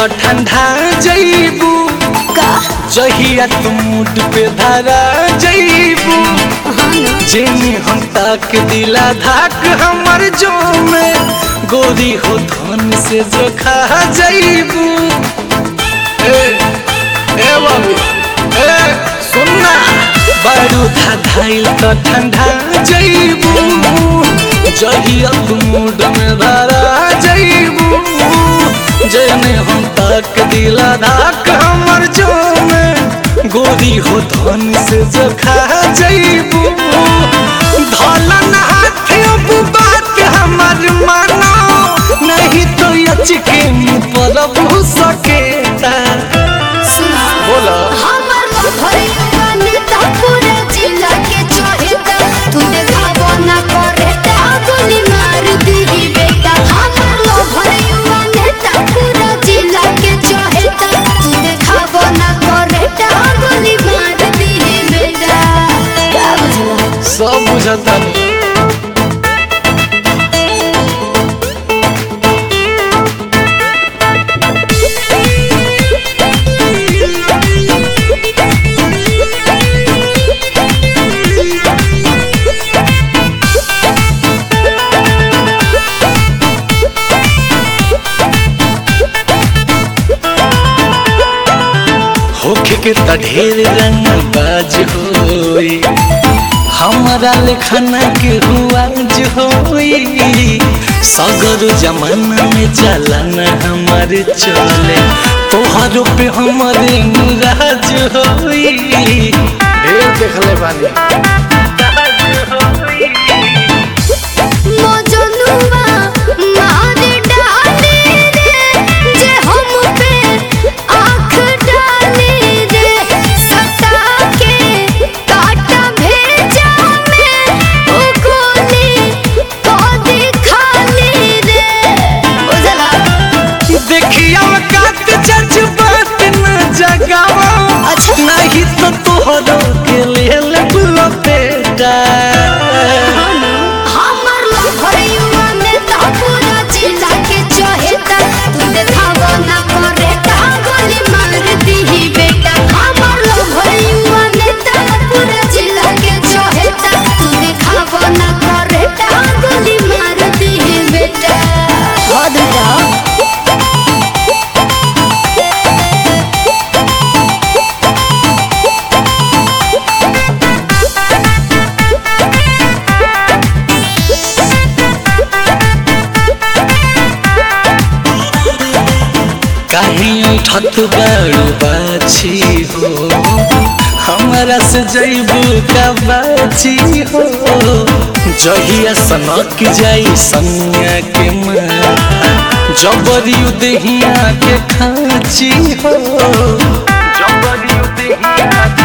तो ठंडा जईबू का जहिया तू मुड पे धरा जईबू जेने हम तक दिला धाक हमर जो में गोरी हो धन से जो खा जईबू ए ए बाबू ए सुनना बारू था धाइल तो ठंडा जईबू जहिया तू मुड में धरा जईबू जेने हम तक दिला धाक हमर जो में गोरी हो धन से जो खा जईबू धलन हाथ अब बात हमर मानो नहीं तो यचके मुँह पर भू सकेता सुना बोला हमर भइया नेता पूरा जिला के चहेता तू देखाबो ना करेता गोली मार दीही बेटा हमर भइया नेता पूरा जिला के चहेता तू देखाबो ना करेता गोली मार दीही बेटा का बुझला सब बुझता होखे के त ढेर रंग बाज होई हमारा लेखना के हुआज होई सगर जमाना में चलन हमार चले तोहरो पे हमारे मुराज होई ढेर देखले बानी मजनुआ मार डाले रे जे हम पे आँख डाले रे सता के काटा भेजा में ओ गोली कदी खाली रे बुझला देखिया कात जज्बात न जगावा अच्छा। नहीं तो तोहरो के लेल बेटा हमर भइया नेता पूरा जिला के चहेता तू देखाबो ना करेता गोली मार दीही बेटा हमर भइया नेता पूरा जिला के चहेता तू देखाबो ना करेता गोली मार दीही बेटा हद जाओ काहे उठत बारू बाछी हो हमारा से जैबू का बाछी हो जहिया सनक जाई सनिया के माथा जबरी देहिया के खाची हो जबरी देहिया